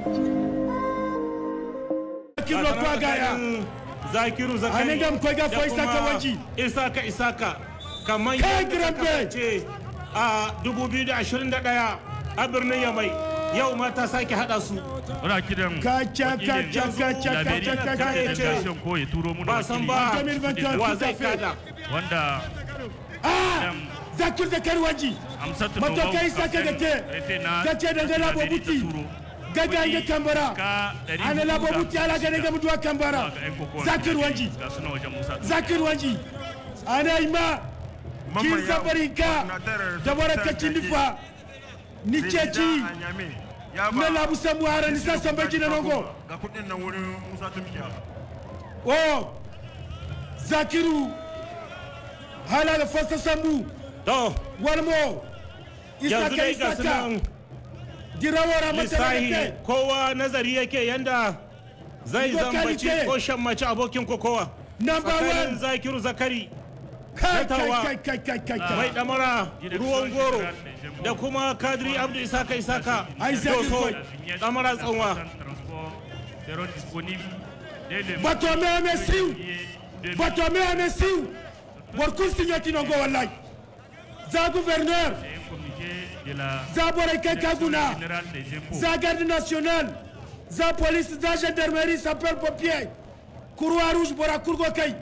Zakiru kwa gaya. zakiru zakari Anan gam koi ga da foi Isaka kuma waji. isaka isaka kamar Kai yadda ta Grambe. kasance a 2021 a birnin yamai yau ma ta sake hada su muna kiran Kaca wakilin kaca kaca Laberi kaca da kaca. delegation ko ya turo muna ba san wakili ba 2021 wa tout à zai fait. kada wanda Ah! Zakiru Zakari waji. Amsatu Mato Nomau, kai saka captain da refe te. na Gace da gala Laberi ta bobuti. turo. Gaga Kuɗi nge kambara. ka ɗari Ana hudu la da bobuti ala gane shida. gamu duwa kambara. Zuwa ga 'yan kokowar Zakiru Laberi. waji. Ga suna wajen Musa Tumba. Zakiru waji. Ana ima. Kin sabarin ka. Da barakacin nifa. Ni ceci. Na labu samu hara ni sa samba jina nongo. ga kudin nan wurin Musa Tumkiya Oh. Zakiru. Hala da fasta sambu. to Walmo. yanzu Isaka dai ga Isaka. sunan Dirawara mata da lissahi ke. kowa nazari yake yanda zai Locality. zambaci ko shammaci abokin kokowa Number tsakanin one. zakiru zakari Kai kai Zatawa. kai kai kai kai kai. mai damara ruwan goro da kuma kadiri abdu isaka isaka Ai, Zakiru doso koi. damara tsanwa Transport seront disponibles dès le Bato me ame siw. janvier Bato me ame siw. Bor kun signati nongo wallahi. Za gouverneur. C'est un communiqué de la Za borai kai kaguna. générale des impôts. Za garde nationale. Za police, za gendarmerie, sapeur pompier. Croix rouge bora kurgo kai.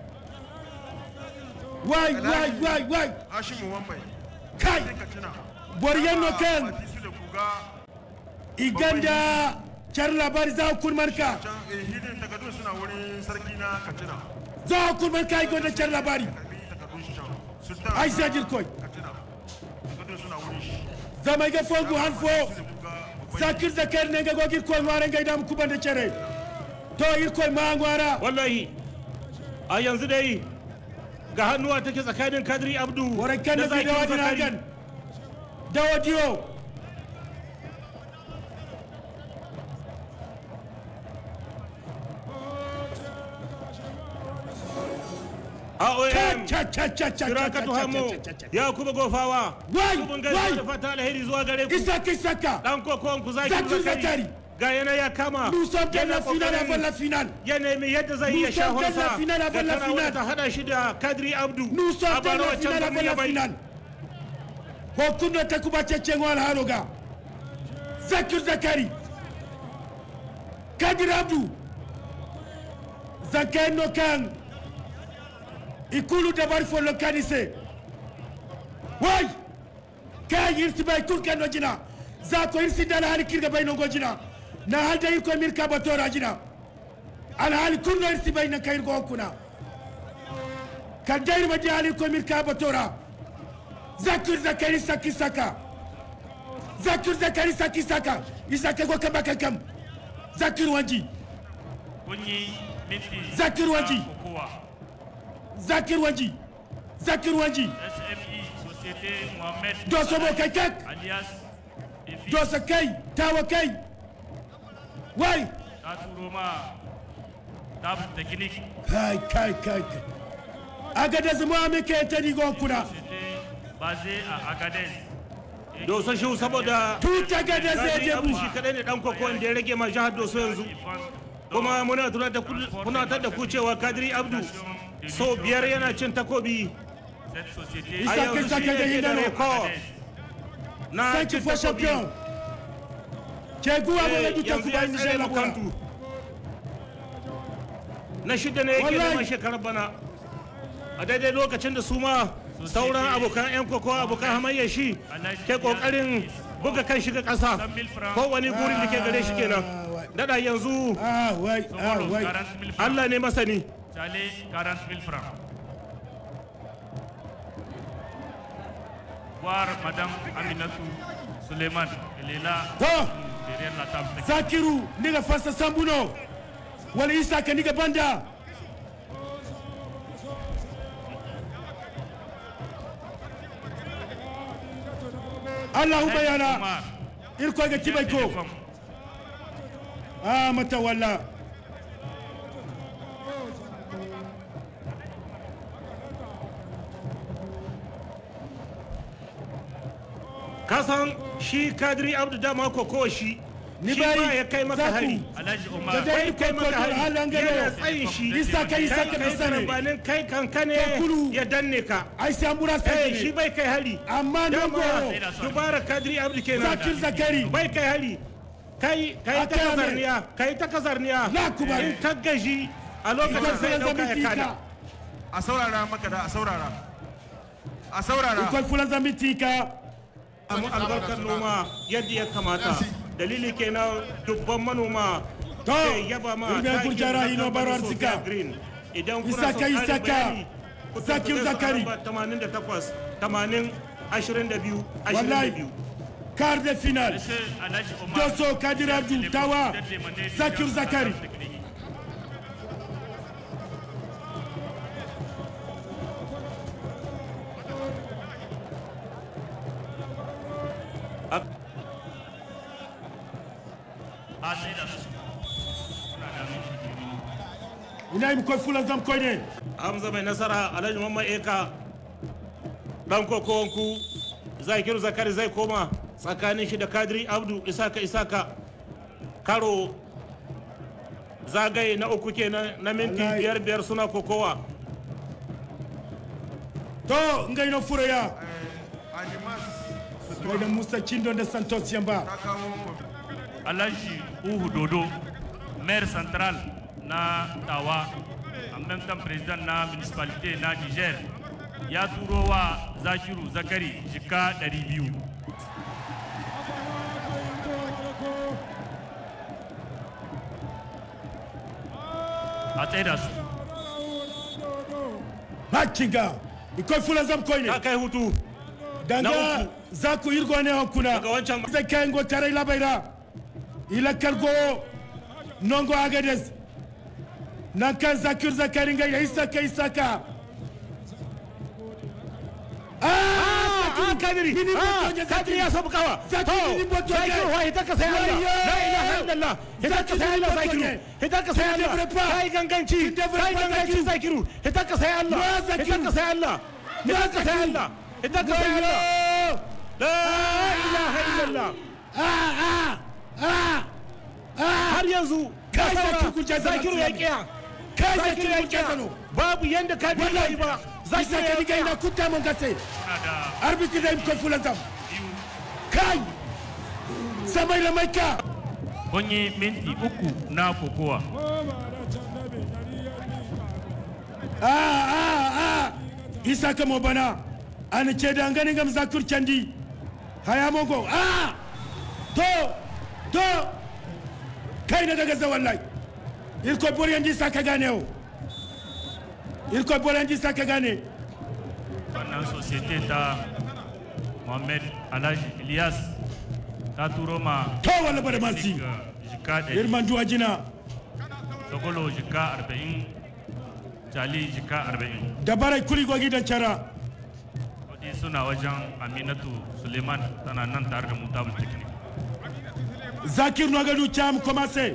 Wai wai wai wai. Hashimu Wambai Kai. sai ka tuna Bor yanno kan. Fati su da kuga Iganda. Char labari za kun marka. can eh, hidin takardun suna wurin sarki na Katsina Za kun marka igonda char labari. karbi takardun shi can sultan Ai na Zagir koi. Katsina takardun suna wurin shi Zama ga fongu hanfo. su da kuga babban zakir zakar ne ga gogir koi ngwara ngai dam kuban da cere to ir koi ma ngwara wallahi a yanzu dai ga hannuwa take tsakanin kadiri abdu wara kan da da bi da zakiru wadi na zakari gan da wadiyo AOM cha cha cha cha cha Sirakatu Hamo ya kuma gofawa Wai, Kubun wai. gaisuwa da fata alheri zuwa gare ku isaka isaka dan kokon ku zakiru Zakiru zakari Zakari. ga yana ya kama nous sommes dans yana la finale kokarin avant la finale ya nemi yadda zai iya Nous sommes dans la shahonsa finale da avant la tana finale. ta hada shi da kadiri abdu nous sommes a dans bara la waccan finale avant birnin la Yamai. finale hokundo takuba cece ngwal haloga zakir zakari kadir abdu zakar no kan ikulu dabari fo lo kanise way kay irsi bay kul kan no jina za ko irsi dala hali kirga bay no gojina na halda ir ko mir kaba tora jina al hali kullo irsi bay na kayir go kuna kan dayir ma di hali ko mir kaba tora zakir zakari saki saka zakir zakari saki saka isaka go kamba kakam zakir wanji kun yi minti Zakir na Waji. kokowa. zakir wanji zakir wanji SME Société Mohamed doso mo kai kak alias Efi doso kai tawa kai wai ta turo ma table technique kai kai kai kai agada zama me ke tani go kuna Société basée à Agadez. Et doso shi saboda tuta gada zai kadiri je abdu bu shi kadai ne dan kokon da ya rage ma jihar doso yanzu qui pense kuma muna tunatar da ku- tunatar da ku cewa kadiri abdu sau biyar yana cin takobi cette société a Isaka yanzu shi Saka da yake da Hidano. rekord Agadez. na cinq cin fois takobi champion ke guwa Eh, mo du yanzu takuba ya ni tsare je labura makantu na shida ne yake Wallahi. neman shekarar bana a daidai lokacin da su ma sauran abokan 'yan koko abokan hamayya shi ke kokarin buga kan shiga ƙasa kowane gurin da ke gare shi kenan dada yanzu ah wai ah Solo, wai 40 000 francs. allah ne masani Chalet, 40 000 francs. Voir Madame Aminatou Suleiman. Elle est là, to derrière la table. technique. zakiru niga fasa sambuno wala isaka niga banda allahu bayana Omar, irko ga kibai ko télécom. ah mata walla kasan shi kadiri abdu dama koko shi ni shi ma bai ya kai maka Zaku. hari alhaji da umar dai bai kai maka hari halan gano yana tsayin shi isa kai isa kai ka kai sani karambanin kai kanka ne Kakuru. ya danne ka ai sai mura eh sai shi bai kai hari amma dama nogo dubara kadri abdu kenan zakir zakari bai kai hari kai kai ta Aka yame. kazarniya kai ta kazarniya Na kuma. in ka gaji a lokacin ikon sai fulan dauka zambi ya kada tika a saurara maka da a saurara a saurara ikon fulan zambi tika samu albarkar noma yadda ya kamata dalili kenan dubban manoma To, ke yaba ma Ilbe takin Gurjara na Hino kamfanin Baro Sofia Arzika. Green. idan kuna Isaka, son ƙarin Isaka. bayani ku Zakir tuntuɓe su a Zakari. lamba 88 80 22 wallahi 22 quart de finale Monsieur alhaji umar doso kadir abdou tawa zakir zakari a sai da su suna da minti biyu ina yi koy fulan zam koy ne hamza mai nasara alhaji mamman eka dan kokowanku zakiru zakari zai koma tsakanin shi da kadiri abdu isaka isaka karo zagaye na uku kenan na minti Wallahi. biyar biyar suna kokowa to ngai no furoya animas ngai da musa cindo da santos yamba ta kawo alhaji uhu dodo maire central na tawa en même temps président na municipalité na niger ya turo wa zakiru zakari jika 200 a tsaye da su hakinga ikoy fulan zam koy ne ta kai hutu Na danga uku. za ku irgo ne hakuna Daga wancan- zai kai ngo tare labaira ila kargo nongo agades nan kan zakir zakari ngai ya isaka isaka ah kadiri Mini ah moto ne kadiri ya sabu kawa Zakiri To, mini moto ne. zakiru wa ita ka sai Allah Wayyo! la ilaha illallah ita ka sai Zakiri Allah mini moto zakiru ne. ita ka sai Tu ne Allah devrais pas. kai ganganci Tu ne devrais kai pas, ganganci Zakiru. zakiru ita ka sai Allah No, ita Zakiru. ka sai Allah No, ita ka sai Zakiru. Allah ita ka sai Allah Wayyo! la ilaha illallah ah ah ah ah har yanzu Kai ka Zakiru kun saura jaza zakiru ya masu kiya kai zakiru zakir ya mun kiya jasano babu yanda ka bi yi ba zakiru isaka ya diga ina kiya kutta mun gase suna da arbitre da ikoy fulan zam biyu kai samai la maika kun yi minti uku na kokowa ah ah ah isaka mo bana an ce da ganin gam zakur candi haya mongo ah to to kai na daga wallahi irko boriyan ji saka gane o irko boriyan ji saka gane wannan societe ta mohamed alhaji ilyas ta turo ma to wala bada mansi ga jika ɗari irman duwa jina dogolo jika arba'in jali jika arba'in da barai kuli gogi da cara kudi suna wajen aminatu suleiman tana nan tare da mutabul technique zakir no gadu cham commencé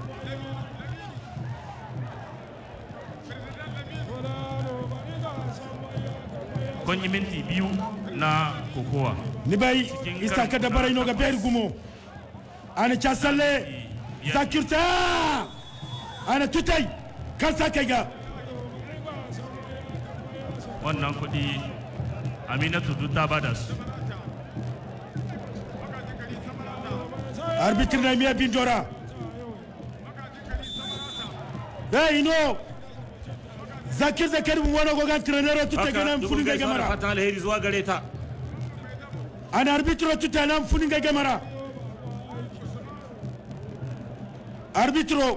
kun yi minti biyu na kokowa ni bai isaka da barai no ga ber gumo ana cha salle zakir ta ana tutai kan saka ga wannan kudi aminatu duk ta bada su arbitre na miya bin dora hey no zakir zakir mu wani goga trainer tutai haka ga nan dubun funin ga gaisuwa da gamara fatan alheri zuwa gare ta ana arbitre tutai nan funin ga gamara arbitre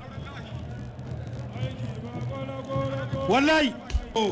wallahi oh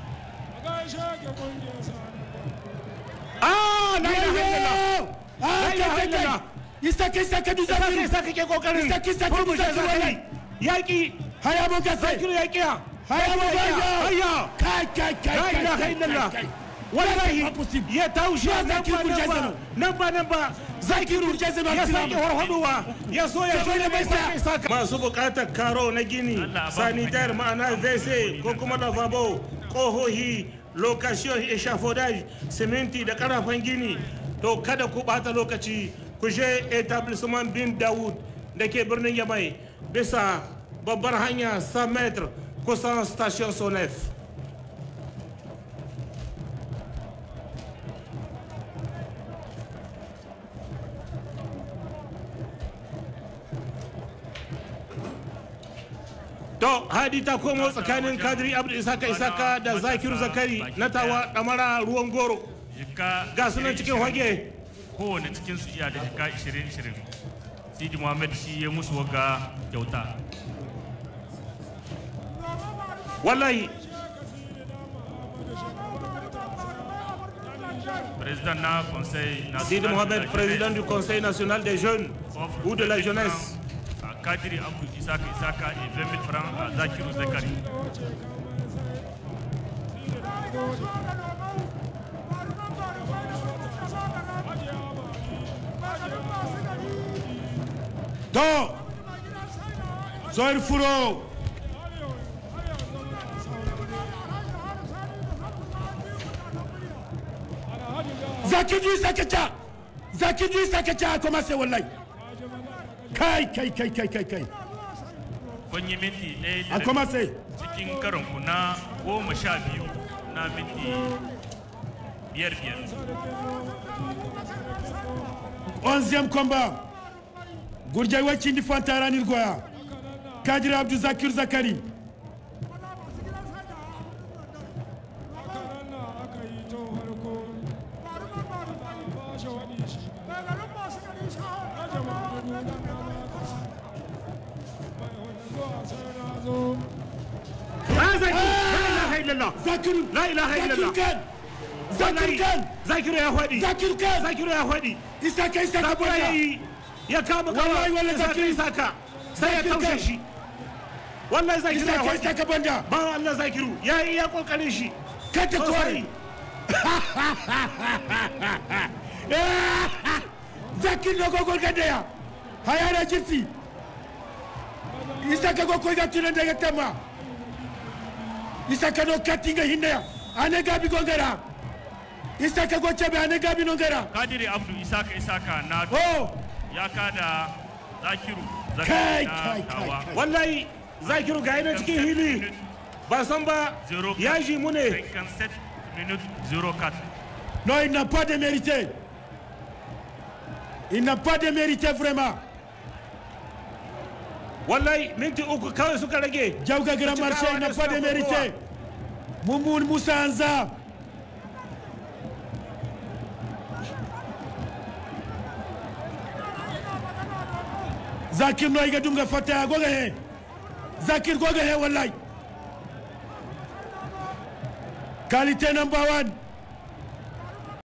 ah la ilaha illallah Ah, ilaha kai, kai, kai. illallah. Isaka isaka du Saka zakir isa kake kokarin Saki, saki, furmushe saki, zakari wallahi. yaki haya mo gase zakiru ya kiya haya mo hayya gaya kai kai kai la kai, ilaha kai, illallah kai, kai. wallahi Pas possible. ya taushe Ba nan Zakiru ba nan Jason. ba nan ba nan ba zakiru Jason ya Abdulrahman. sake warhaduwa ya so ya Jason shirya mai Abdulrahman. sake saka masu bukatar karo na gini Allah, ba mu sanitar ma'ana vc ko kuma lavabo kohohi location eshafodage siminti da karafan gini to kada ku bata lokaci ku je etablissement bin dawood da ke birnin yamai bisa babbar hanya 100 meter kusan station sonef to hadi ta komo tsakanin kadiri abdu isaka isaka da zakiru zakari na tawa damara ruwan goro jika ga sunan cikin hage kowane cikin su iya da jika 20-20 sidi muhammad shi ya musu waga kyauta wallahi president na conseil national sidi de la mohamed jeunesse, président du conseil national des jeunes offre ou de la 20 000 jeunesse francs à kadiri abdu isaka isaka et 20 000 francs à zakiru zakari to zoir furo zakiju sakaca zakiju sakaca a commencé wallahi kai kai kai kai kai kai kun yi minti ɗaya da a rabi commencé cikin karonku na goma sha biyu na minti biyar biyar onzième combat gurjay waccindi fantaranir goya kadiri abdou zakir zakari Ah, Zakiru, la ilaha illallah zakiru La ilaha zakir illallah. kan zakir kan zakiru ya faɗi zakir kan zakiru ya faɗi isaka isaka zabura ya banda yi ya kama Wallahi, kawa wallahi, isaka Zakiru. isaka sai ya Zakiru taushe kan. shi wallahi zakiru ya isaka faɗi isaka banda bawan Allah zakiru ya yi ya kokarin shi kata sosai kore zakir no gogol gadeya hayana jirti isaka go koyga tunan daga tamma isaka no katinga hinneya ane gabi gongara isaka go cebe ane gabi nongara kadiri abdu isaka isaka na oh ya kada zakiru kai zakari kai na kai tawa kai wallahi zakiru ga yana cikin hili ba san ba ya ji mu ne 57 minutes 04 non il n'a pas de mérité il n'a pas de mérité vraiment wallahi minti uku kawai suka rage Jauga Grand Cikawa Marché il n'a da pas de suna mérité Mummun Moussa Anza Zakir no iga dunga fata goga he Zakir goga he wallahi Qualité number one